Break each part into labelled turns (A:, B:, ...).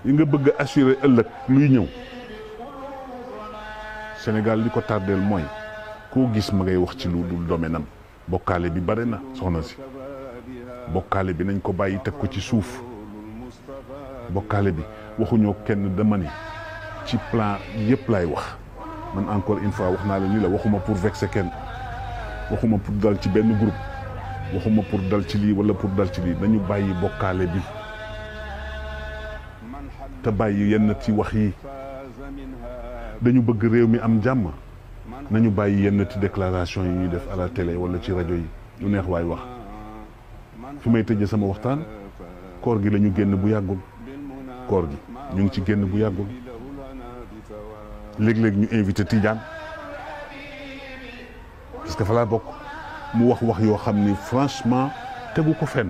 A: yi nga bëgg a assurer ëllëg luy ñëw Sénégal li ko tardeel mooy koo gis ma ngay wax ci lu dul domaine am bokkaale bi bare na soxna si bokkaale bi nañ ko bàyyi teg ko ci suuf bokkaale bi waxuñoo kenn dama ni ci plan yëpp lay wax man encore une fois wax naa la ni la waxuma pour vexer kenn waxuma pour dal ci benn groupe waxuma pour dal ci lii wala pour dal ci lii nañu bàyyi bokkaale bi te bàyyi yenn ci wax yi dañu bëgg réew mi am jàmm nañu bàyyi yenn ci déclaration yi ñuy def à la télé wala ci rajo yi lu neex waay wax fi may tëjee sama waxtaan koor gi la ñu génn bu yàggul koor gi ñu ngi ci génn bu yàggul léeg-léeg ñu invité Tidiane parce que fa laa bokk mu wax wax yoo xam ni franchement tegu ko fenn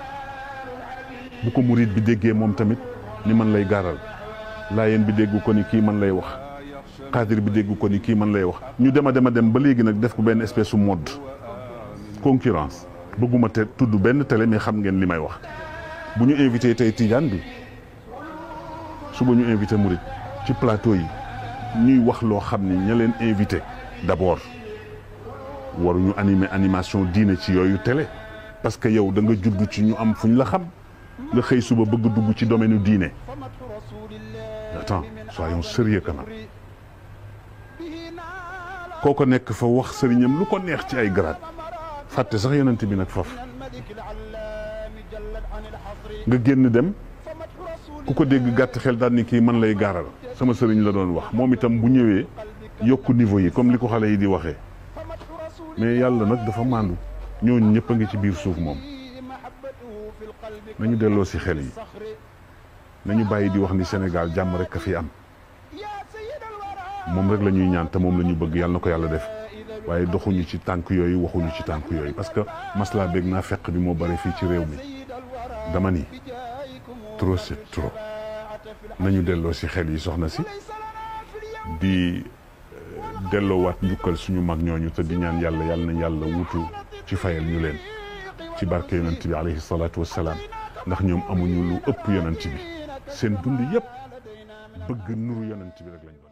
A: bu ko murid bi déggee moom tamit ni man lay gaaral laayeen bi dégg ko ni kii man lay wax xaadir bi dégg ko ni kii man lay wax ñu dem a dem a dem ba léegi nag def ko benn espèce su mode concurrence bëgguma te tudd benn télé mais xam ngeen li may wax bu ñu invité tey Tidiane bi suba ñu invité murid ci plateau yi ñuy wax loo xam ni ña leen invité d'abord waruñu animer animation diine ci yooyu télé parce que yow da nga judd ci ñu am fuñ la xam nga xëy suba bëgg dugg ci domaine u diine attends soyons sérieux quand même kooko nekk fa wax sëriñam lu ko neex ci ay grade fàtte sax yonent bi nag faf nga génn dem ku ko dégg gàtt xel daal ni kii man lay gaaral sama sëriñ la doon wax moom itam bu ñëwee yokku niveau yi comme li ko xale yi di waxee mais yàlla nag dafa màndu ñooñu ñëpp a ngi ci biir suuf moom nañu delloo si xel yi nañu bàyyi di wax ni Sénégal jàmm rek a fi am moom rek la ñuy ñaan te moom la ñu bëgg yàlla na ko yàlla def waaye doxuñu ci tànk yooyu waxuñu ci tànk yooyu parce que masla beeg naa fekk bi moo bare fii ci réew mi dama ni trop c'est trop nañu delloo si xel yi soxna si di delloowaat njukkal suñu mag ñooñu te di ñaan yàlla yàlla na yàlla wutu ci fayal ñu leen ci barke yonent bi alayhi salaatu wassalaam ndax ñoom amuñu lu ëpp yonent bi seen dund yëpp bëgg nuru yonent bi rek lañ